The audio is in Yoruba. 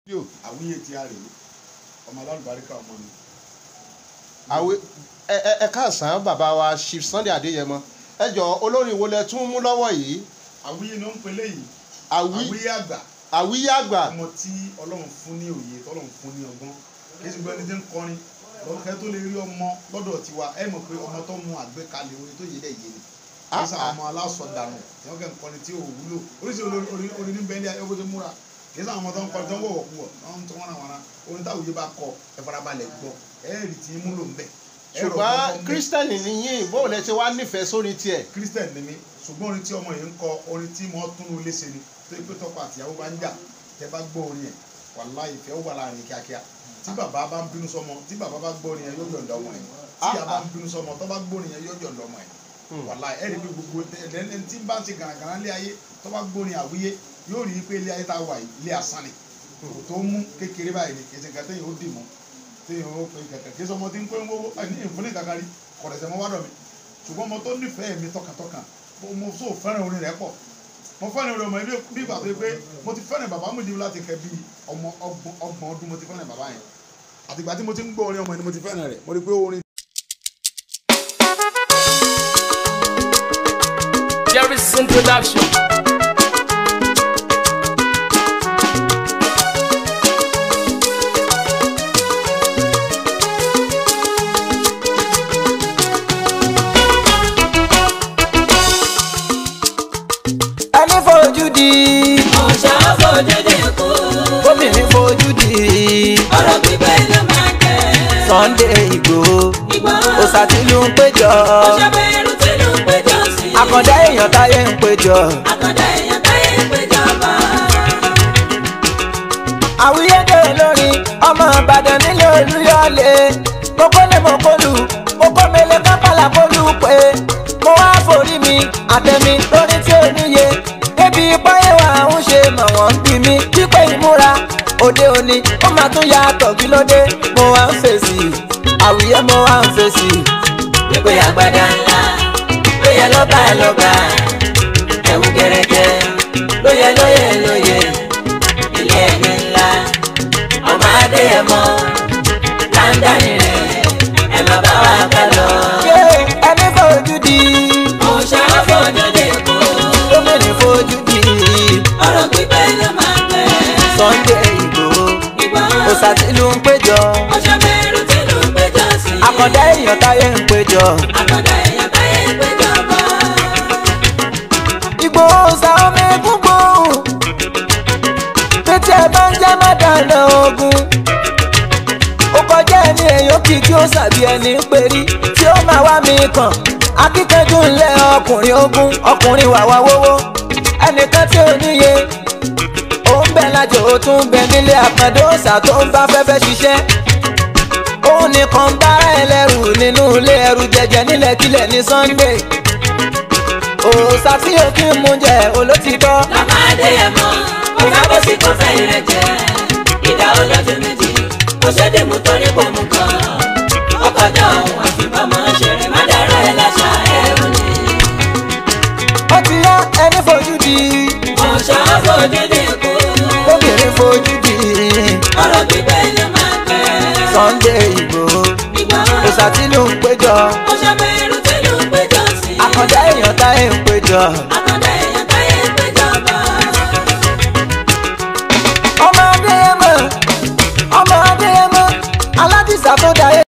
yóò àwíyé tí a rè é ọmọ alálùbáríkà ọmọ mi. àwẹ ẹ ẹ ẹ káàsán bàbá wa chief sunday adéyẹmọ ẹ jọ olórin wo lẹ tún mú lọ́wọ́ yìí àwíyé ló ń pe léyìí àwí àwíyé àgbà àwíyé àgbà ọmọ tí ọlọ́run fún ní òye tọ́lọ́run fún ní ọgbọ́n kí sì gbọ́ ẹni tí ń kọrin lọ́kẹ́ tó lè rí ọmọ lọ́dọ̀ tiwa ẹ mọ̀ pé ọmọ tó mú àgbékalẹ̀ orin tó yé dẹ̀ yé ni kí sàn ọmọ aláṣọdànù tí wọ́n kẹ́ ń kọrin tí ò wúlò oríṣi orin ní bẹ́ẹ̀lì ayé bó ti múra kì í sàn ọmọ tó ń kọrin tó ń wọ̀wọ̀ kú wọ̀ wọ́n ń tọ́ wọn àwọn orin táwùjẹ bá kọ ẹ farabalẹ̀ gbọ́ ẹ rí tí múlò ń bẹ̀ ṣùgbọ́n kírísítẹ́nì ni yín bóun lẹ ti wá nífẹ̀ẹ́ sórí tiẹ̀ christian ni mí ṣùgbọ́n orin tí ọmọ yìí ń kọ orin tí mo tún un léṣe ni tó yẹ pé tọkọ àtìyàwó bá ń jà tẹ bá gbọ́ orin yẹn wàláhì ìfẹ́ ó wà láàrin kíákíá tí bàbá bá ń bínú sọmọ tí bàbá bá gbọ́ orin yẹn yóò yọ̀ǹda ọmọ yẹn tí ìyá bá ń bínú sọmọ tó bá gbọ́ orin yẹn yóò yọ̀ǹda ọmọ yẹn wàláhì ẹ̀rí bí gbogbo ẹni tí bá ń ṣe gàràgàrà lé ayé tó bá gbọ́ orin àwíyé yóò rí i pé ilé ayé tá a wà yìí ilé asán ni kò tó mú kékeré báyìí ni kì í ṣe nǹkan téèyàn ó dì mọ́ téèyàn ó pe kẹ̀kẹ́ kí sọmọ tí ń pé owó ní ìfúnni kàkárí kọ̀rẹ̀sẹ̀ mọ́ wádọ̀ mi ṣùgbọ́n mo tó nífẹ̀ẹ́ mi tọkàntọkàn mo so fẹ́ràn orin rẹ̀ pọ̀ mo fẹ́ràn orin ọmọ ilé bí ìgbà tó yẹ pé mo ti fẹ́ràn bàbá mi dìbò láti kẹ́ bí ọmọ ọgbọ̀n ọdún mo ti fẹ́ràn bàbá yẹn àtìgbà tí mo ti ń gbọ́ orin ọmọ yẹn ni mo ti fẹ́ràn rẹ̀ mo rí i pé orin. Jerry's introduction. ẹni fojú di ọ̀ṣà fojú di kú. obìnrin fojú di ọ̀rọ̀ pípẹ́ ló máa jẹ́. Sunday Igboho Ìgbòho òsàtìlú ń péjọ ọ̀ṣà bẹ̀rù tí ló ń péjọ sí. àkàndá èèyàn táyé ń péjọ àkàndá èèyàn táyé ń péjọba. àwíyédè lórin ọmọ Ìbàdàn nílé Olúyọ̀lé mokólé mokólù mokómele kápálà kólú pé mo wá forí mi àtẹ̀mí lórí tí ò níye débi báyé wa ń ṣe mọ̀ wọ́n ń bí mi wípé ìmúra òde òní ó máa tún yàtọ̀ kí ló dé mo wá ń fèsì àwíyé mo wá ń fèsì. wípé àgbàdá ńlá ló yẹ lọ́ba lọ́ba. ẹ̀wù gẹ̀rẹ́gẹ́ ló yẹ lóye lóye. ilé ẹni ńlá ọmọ adéyẹmọ láńdánì rẹ̀ ẹ má bá wa ká lọ. Yé, ẹni fojú di ọ̀ṣà fojú di kú. gómìnà fojú di ọ̀rọ̀ pípẹ́ ló máa jẹ́. Sunday Igboho Ìgbòho òsàtìlú ń péjọ ọ̀ṣà bẹ̀rù tí ló ń péjọ sí. àkàndá èèyàn táyé ń péjọ. àkàndá èèyàn táyé ń péjọba. Ìgbòho sa omi gbogbo pété ẹ bá ń jẹ́ má dáná ogun ó kọjá ẹni èèyàn kì í tí ó sàbí ẹni ń perí tí ó máa wá mi kàn akíkanjú ńlẹ̀ ọkùnrin ogun ọkùnrin wàwá wówó ẹnìkan tí ò níye ó ń bẹ lájò ó tún ń bẹ nílé àkàndó òòsà tó ń bá fẹ́fẹ́ ṣiṣẹ́ òun nìkan bá ẹlẹ́rù nínú ilé ẹrù jẹjẹ nílẹ̀ kílẹ̀ ní Sunday òòsà tí o kí ń mú jẹ olótìtọ́ lọ́mọ adéyẹmọ ọ̀gá bó sì kọ́ fẹ́ rẹ̀ jẹ́ ìdá olójú méjì kò ṣe dé mú torí kò mú kan ọkọjá òun àfibọ́mọ ṣeré má dára ẹ láṣà ẹrù ni. ó ti yá ẹni fojú di ọ̀ṣà fojú di kú obìnrin fojú di ọ̀rọ̀ gbígbẹ́ ló máa pẹ́. Sunday Igboho Ìgbòho òòsà tí ló ń péjọ ọ̀ṣà bẹ̀rù tí ló ń péjọ sí. àkàndá èèyàn táyé ń péjọ àkàndá èèyàn táyé ń péjọba. ọmọ adéyẹmọ ọmọ adéyẹmọ aládìsá tó dáyé.